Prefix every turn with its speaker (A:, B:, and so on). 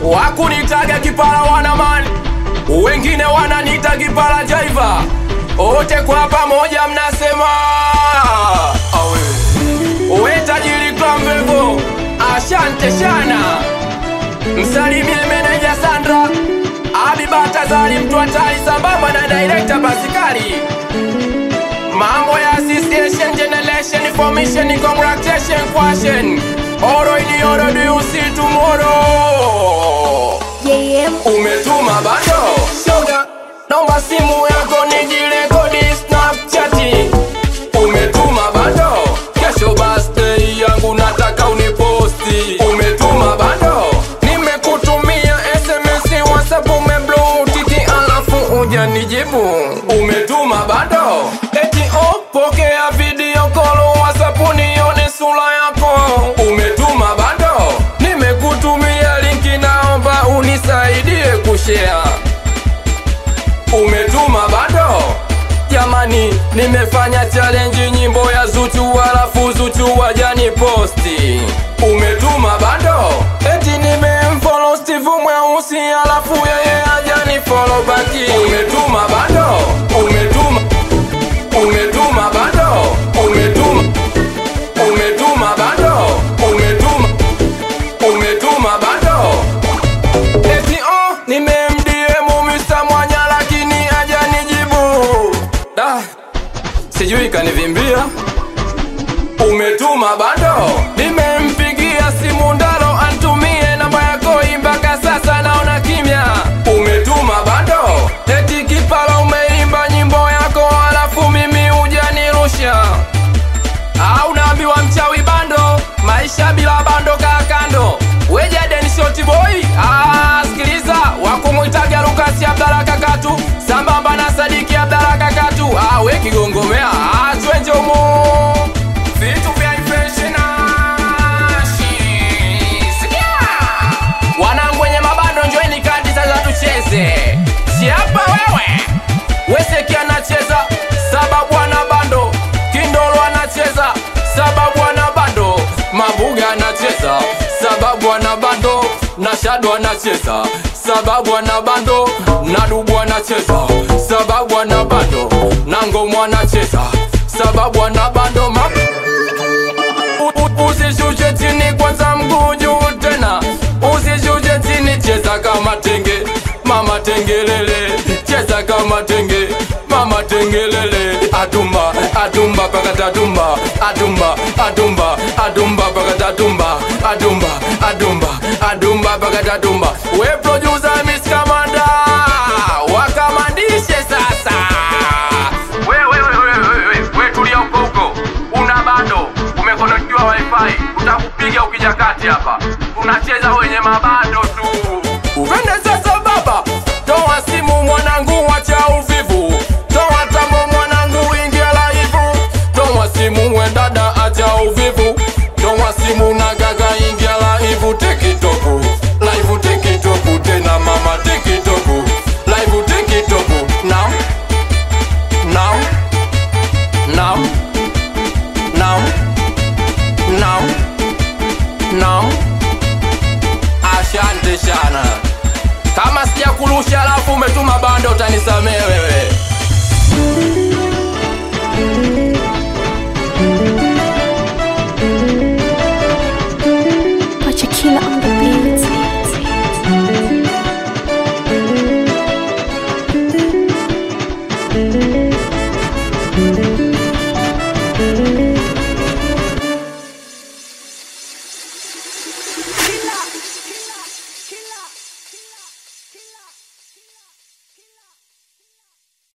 A: wakunitaga kipara wanamani wengine wananita kipara jaiva wote kwa pamoja mnasema awe we tajiri klamvevo asante sana msalimie meneja sandra abibatazari mtu hatari sambamba na direkta basikari mambo ya association generation information congratulation question oro ini oro do you see tomorrow
B: JM
A: umetuma bado shoga naomba simu yako nijirekodi snapchati umetuma bado kesho birthday yangu nataka uniposti umetuma bado nimekutumia sms whatsapp umeblutiki alafu uja nijibu umetuma bado eti oh, pokea video call whatsapp nione sura yako umetuma bado nimekutumia linki naomba unisaidie kushare umetuma bado jamani nimefanya challenge nyimbo ya zuchu halafu zuchu wajani posti umetuma bado eti nimemfollow steve mweusi halafu yeye ajani follow baki umetuma bado umetuma umetuma bado umetuma umetuma bado umetuma umetuma bado eti oh nimemdiemu Mr. Mwanya lakini hajanijibu da sijui kanivimbia umetuma bado nimempigia simu ndaro antumie namba yako mpaka sasa naona kimya umetuma bado eti kipala umeimba nyimbo yako halafu mimi hujanirusha au naambiwa mchawi bando maisha bila bando kaa kando wejaden shoti boy ah, sikiliza wakumwitaga lukasi abdala kakatu sambamba na sadiki abdala kakatu ah, we kigongomea ah, twenjomo vitu vya infeshinashi sikia wanangu wenye mabando njoeni kadi sasa tucheze siapa wewe weseki anacheza sababu ana bando kindolo anacheza sababu ana bando mabuga anacheza sababu ana bando na shado anacheza sababu ana bando na dubu anacheza sababu ana bando na ngomo anacheza sababu ana bando ma U- u- usishushe chini kwanza mguu juu tena usishushe chini cheza kama tenge mama tengelele cheza kama tenge mama tengelele atumba atumba paka tatumba atumba atumba atumba paka tatumba atumba atumba atumba paka tatumba we producer Miss Kamanda wakamandishe sasa we we we we we we we tulia huko huko una bando umekonokiwa wifi utakupiga ukija kati hapa tunacheza wenye mabando tu upende sasa baba toa simu mwanangu wacha uvivu toa tambo mwanangu ingia laivu toa simu we dada acha uvivu toa simu na gaga ingia laivu tikitoku laivu tikitoku tena mama tikitoku laivu tikitoku now now now now now now asante sana kama sijakurusha alafu umetuma bando utanisamee wewe